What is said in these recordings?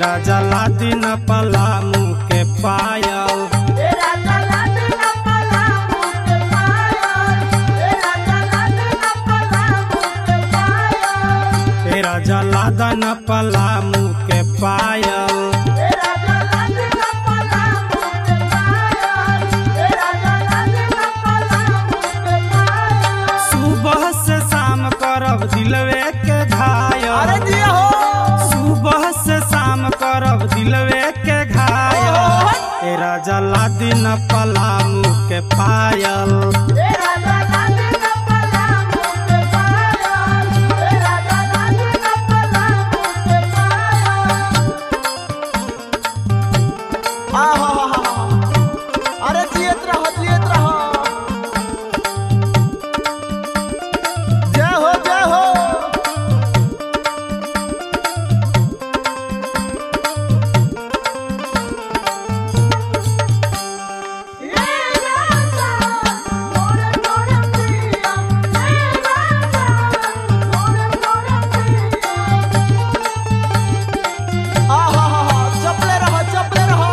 राजा लादी न पलामू के पायल तेरा चला तेरा पला मुझे पायल तेरा चला तेरा पला मुझे पायल ए राजा लादा न पलामू के पायल तेरा चला तेरा पला मुझे पायल तेरा चला तेरा पला मुझे पायल सुबह से शाम करब दिलवे के घायल दिया हो सुबह से शाम करब दिलवे के घायल ए राजा लादी न पलामू के पायल तेरा चला तेरा पला मुझे पायल तेरा चला तेरा पला मुझे पायल आहा अरे जियत रहो जियत रहो जय हो जय हो ये राजा मोरे मोरे पिया ये राजा मोरे मोरे पिया आहा चपले रहो चपले रहो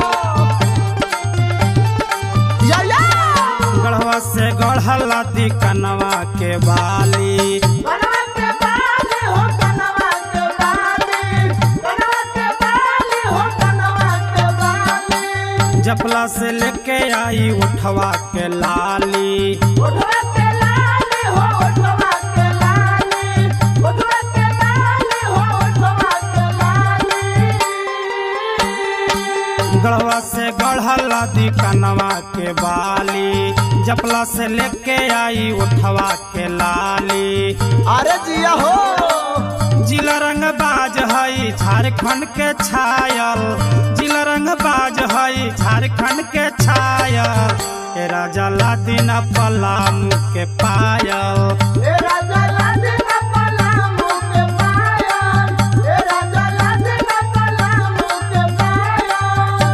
या या गढ़वा से गढ़ला दी कनवा के बाली बनवा के बाली हो बनवा के बाली बनवा के बाली हो बनवा के बाली जपला से लेके आई उठवा के लाली उठवा के लाली हो उठवा के लाली उठवा के लाली हो उठवा के लाली गढ़वा से गढ़ला दी कनवा के बाली जपला से लेके आई उठवा के लाली अरे जिया हो जिला रंग बाज हई झारखंड के छायल जिला रंग बाज हई झारखंड के छायल ए राजा लादी न पलामू के पायल तेरा जला देना पला मुझे पायल तेरा जला देना पला मुझे पायल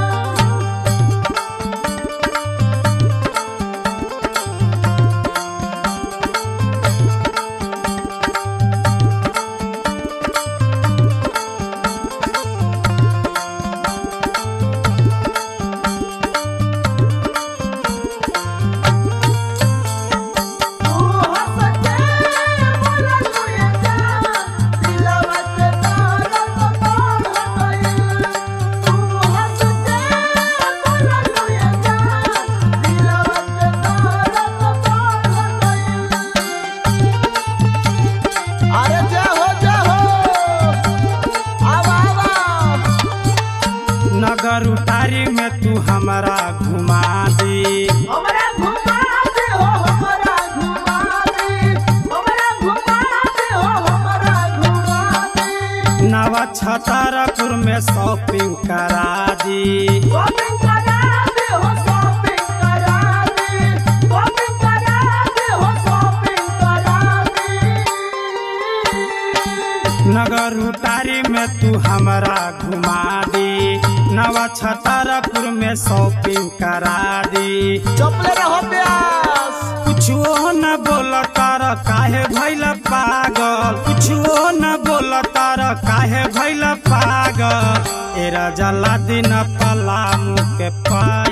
तू हंस के बोला तू ये जान दिलवा के तारा तो तोड़ गई तू हंस के बोला तू ये जान दिलवा के तारा तो तोड़ गई अरे जय हो जय हो आवा आवा नगर उतारी में तू हमारा घुमा दी हमरा घुमा दे हो हमरा घुमा दे हमरा घुमा दे हो हमरा घुमा दे नवा छतारपुर में शॉपिंग करा दी शॉपिंग करा दे हो शॉपिंग करा दे शॉपिंग करा दे हो शॉपिंग करा दे नगर उतारी में तू हमारा घुमा दी नवा छतारपुर में शॉपिंग करा दी चपले रहो प्यास कुछो न बोल तार काहे भैल पागल कुछो न बोल तार काहे भैल पागल ए राजा लादी न पलामू के पागल